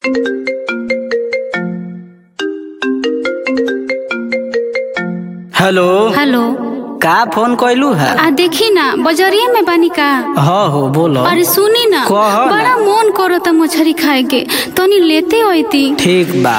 Hello hello का phone कैलू है आ देखी ना बजरिया में बानी का हाँ हो बोलो अरे सुनी ना कह ना। बड़ा मन करो त मछरी खाए के तनी लेते होती ठीक बा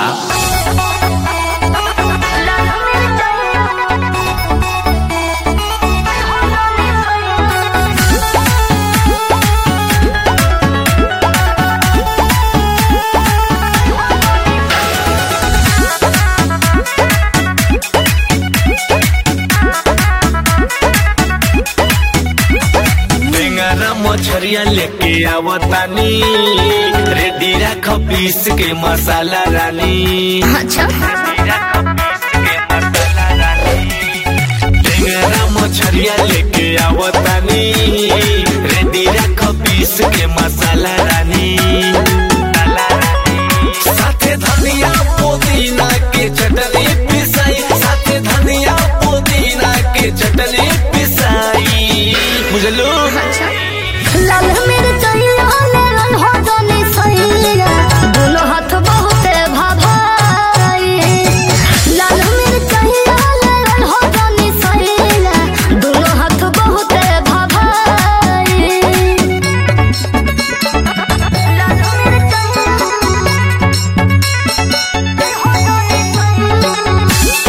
टेंगरा मछरिया लेके आवतानी रेडी रख पीस के मसाला रानी अच्छा टेंगरा मछरिया लेके आवतानी रेडी रख पीस के मसाला रानी साथे धनिया पुदीना के चटनी पिसाई साथे धनिया पुदीना के चटनी पिसाई बुझलो लाल मिर्चैया लेलन हो जाने सैया दोनों हाथ बहुते भाभाई लाल मिर्चैया लेलन हो जाने सैया दोनों हाथ बहुते भाभाई लाल मिर्चैया हो जाने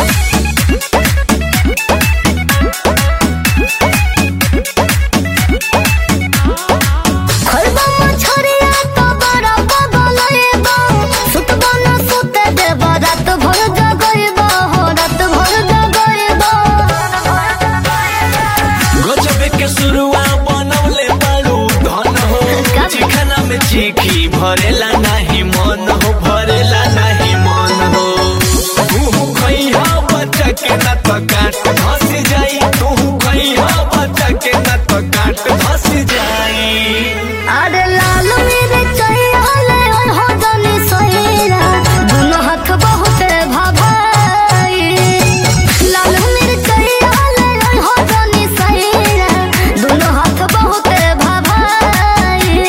खरबा मछरिया तो बड़ा बगलैबा सुतबा न सुते देबा रात भर जगैबा हो रात भर जगैबा गजबे के शुरुआ बनवले बारू धन हो चिखना में चिखी भरेला नाही मन हो भरेला नाही मन हो तू खैहा बच्चा के न तो काट धस जाई तू खैहा बच्चा के न तो काट धस जाई अरे लाल मिर्चैया ले हो जाने सैरा दोनों हाथ बहुते भाभाई लाल मिर्चैया ले हो जाने सैरा दोनों हाथ बहुते भाभाई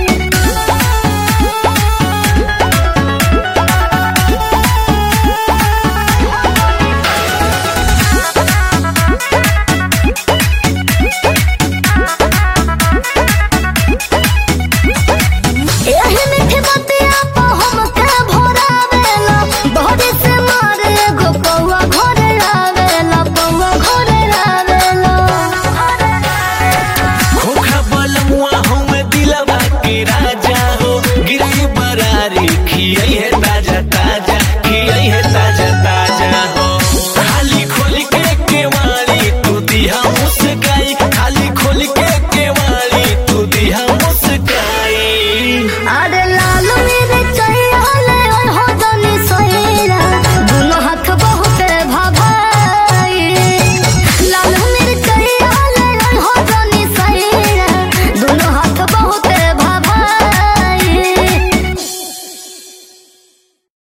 एही मीठी बतिया पे हमके भोरावेला बहरी से मारे एगो कौआ घरे आवेला कौआ घरे आवेला खोखा बलमुआ हमें दिलवा के राजा हो गिरी बरारी खियाई है